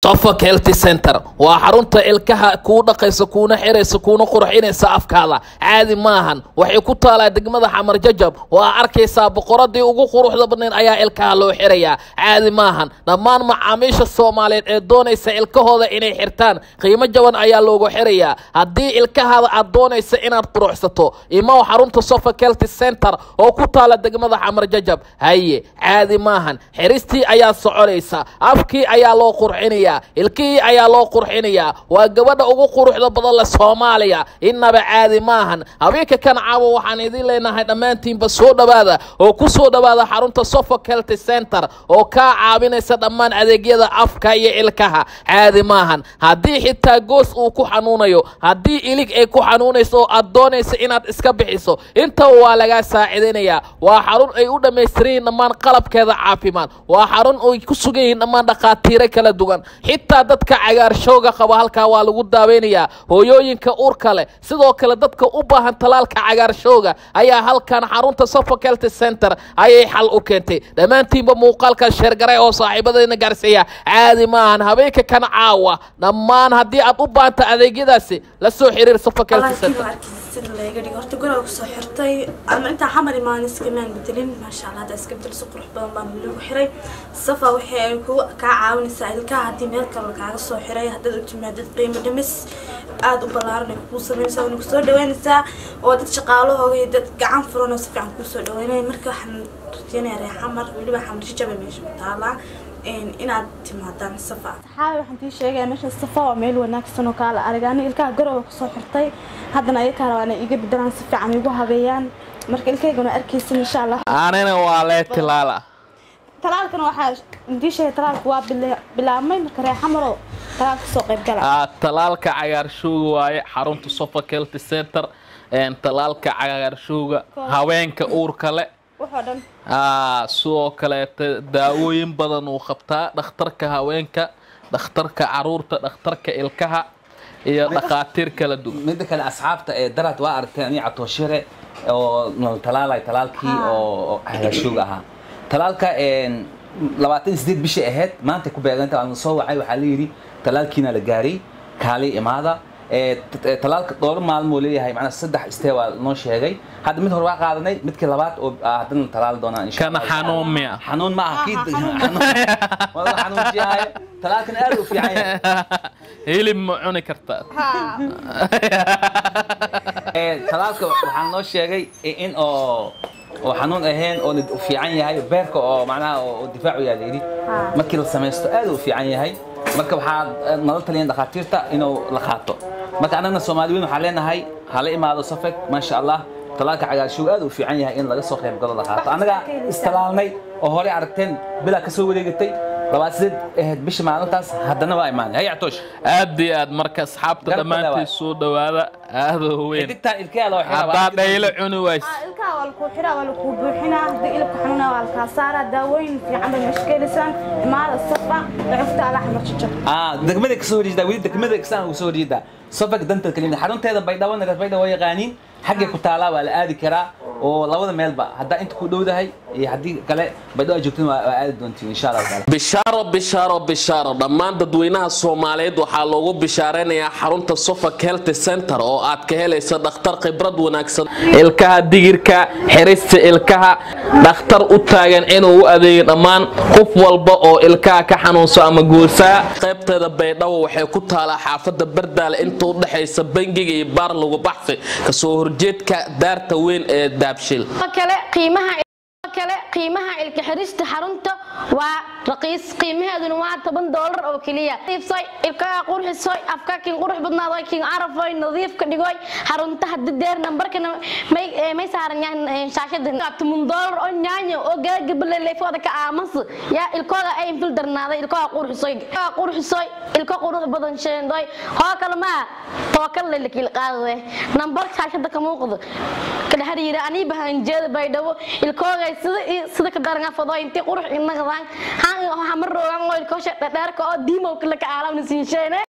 suffolk healthy center waa xarunta ilkaha kuu dhaqaysa kuuna xiraysa kuuna qurxinaysa afkaada caadi maahan waxay ku taalaa degmada xamar jajab waa arkaysaa boqoradii ugu quruxda badnayd ayaa ilkaha loo xirayaa caadi maahan dhammaan macaamiisha soomaaliyeed ee doonaysa ilkahooda inay xirtaan qiimo jaban ayaa loogu xirayaa haddii ilkahaada aad doonaysa inaad quruxsato imaw xarunta suffolk healthy center oo ku taala degmada xamar jajab haye caadi maahan xiristii ayaa soconaysa afkii ayaa loo qurxinayaa ilkihii ayaa loo qurxinayaa waa gabadha ugu quruxda badan le soomaaliya innaba caadi maahan habeenka kan caawa waxaan idin leenahay dhammaantiinba soo dhowaada oo ku soo dhowaada xarunta suffolk healthy center oo kaa caawinaysa dhammaan adeegyada afka iyo ilkaha caadi maahan haddii xitaa goos uu ku xanuunayo haddii ilig ay ku xanuunayso oo aad doonaysa inaad iska bixiso intaba waa lagaa saacidaynayaa waa xarun ay u dhammaystiran yihiin dhammaan qalabkeeda caafimaad waa xarun ay ku sugan yihiin dhammaan dhakhaatiiro kala duwan xitaa dadka cagaarshowga qaba halkaa waa lagu daaweynayaa hooyooyinka uurka leh sidoo kale dadka u baahan talaalka cagaarshowga ayaa halkan xarunta suffolk healthy center ayay xal u keentay dhammaantiinba muuqaalka sheergaray oo saaxiibadeena gaarsiiya caadi maahan habeenka kan caawa dhammaan haddii aad u baahanta adeegyadaasi la soo xiriir suffolk healthy center sida laga dhigo horta guriga kusoo xirtay ama intaa xamar imaan iskamaan bedelin maasha allah hadda iska bedel si qurux badan baan lagu xiray safa waxay ay ku kaa caawinaysaa ilkaha haddii meel kale kaaga soo xiray haddaad u timaadid qiimo dhimis aada u ballaaran ay kuu sameynaysaa wana kusoo dhaweynaysaa oo dad shaqaalahooga iyo dad gacan furan oo si fiican kuusoo dhaweynaya marka waxaan rajeynayaa reer xamar weliba xamar jajaba meesha ku taalaa inaad timaadaan safa saxaabi waxaan tii sheegaya meesha safa waa meel wanaagsan oo kaala aragaani ilkaha garowa kusoo xirtay haddana ayakaa rabaa inay iga bedelaan si fiican igu habeeyaan marka ilkaygana arkaysin insha allah anina waa lee tilaala talaalkana waxaa intii sheegay talaalku waa bila- bilaabmay marka reer xamaroo talaal kasoo qayb gala Ah, talaalka cagaarshowga waaye xarunta suffolk healthy center een, talaalka cagaarshowga haweenka uurka le waxoo dhan Ah, sidoo kaleeta daawooyin badan uu qabtaa dhakhtarka haweenka dhakhtarka caruurta dhakhtarka ilkaha iyo dhakhaatiir kala duwan midda kale asxaabta ee daraad waa aragteen anii catooshere oo nol talaalay talaalkii oo hagaashooga ahaa talaalka labaatan iyo sideed bishii ahayd maanta ku beeganta waan soo wacay waxaa la yidhi talaalkiina la gaaray kaalay imaada ee t- ee, talaalka dhowr maalmoo leeyahay macnaa saddex istee waa noo sheegay hadda mid hore waa qaadanay midkii labaad oo ah, haddana la talaali doonaa insha kana Allah. xanuun miya xanuun ma aha kii waa la xanuunjiyahay talaalkan aad u fiican yahay hilib ma cuni kartaa Ee, talaalka waxaan noo sheegay in oo oo xanuun ahayn oo u fiican yahay beerka oo macnaha oo oo difaacu yaa layidhi markii la samaysto aad u fiican yahay marka waxaa nala taliyan dhakhaatiirta inuu la qaato marka annagna soomaaliyiin waxaan leenahay hala imaado safek maasha allah talaalka cagaarshowga aad u fiican yahay in laga soo qayb galo la qaato annaga istalaalnay oo hore aragteen bilaa ka soo wareegatay labaad sideed ahayd bisha maalintaas haddana waa imaanay hay actoosh aad iyo aad marka asxaabta Garabka dhammaantii dhawaad. soo dhowaada aadoo weyn digtaan ilkaha loo xiraa haddaa dhaylo cuni ways ilkaha waa lakuu xiraa waa lakuu buuxinaa haddii ilibka xanuunaa waa lakaa saaraa daawooyin fiican bay meesha ka helaysaan imaada safa lacugta ala xamar jajab ah degmada ka soo horjeedaa weli degmada kasaan ugu soo horjeedaa sofak dantal kaliya xarunteeda baydhabo nagas baydhabo waa yaqaaniin xaggay ku taalaa waa la aadi karaa oo labada meelba haddaa inta ku dhowdahay iyo haddii kale baydhabo aad joogtin waa waa aadi doontiin insha allahu taala bishaaro bishaaro bishaaro dhammaan dadweynaha soomaaliyeed waxaa loogu bishaaraynayaa xarunta suffolk healthy center oo aad ka helayso dhakhtar khibrad wanaagsan ilkaha digirka xirista ilkaha dhakhtar u taagan inuu u adeego dhammaan qof walba oo ilkaha ka xanuunso ama guursaa qaybteeda baydhabo waxay ku taalaa xaafada bardaale inta u dhexaysa bangiga iyo baar lagu baxsi kasoo horjeedka daarta weyn ee daabshil kale qiimaha kale qiimaha ilka xirista xarunta waa raqiis qiimaheeduna waa toban doolar oo keliya iibsoy ilkaha qurxisoy afka kin qurux badnaadoy kin carafoy nadiif ka dhigoy xarunta hadda deer nambarkana may eh, may saaran yahan shaashada tumun doolar oo nyaanyo oo gaagabale leefooda ka aamas yaa ilkooda ay infil darnaaday ilkaha qurxisoy ilkaha qurxisoy ilka qurux badan sheendoy hoo kale maa tookal lelakil qaadade nambar shaashada ka muuqdo kada hariira anii bahanjeeda baydhabo ilkoogay sida sida ka daran afado intii qurux inaqdaan han waxa mar roogan oo ilkoosha dheerka oo diimow kala ka aalamna siin sheene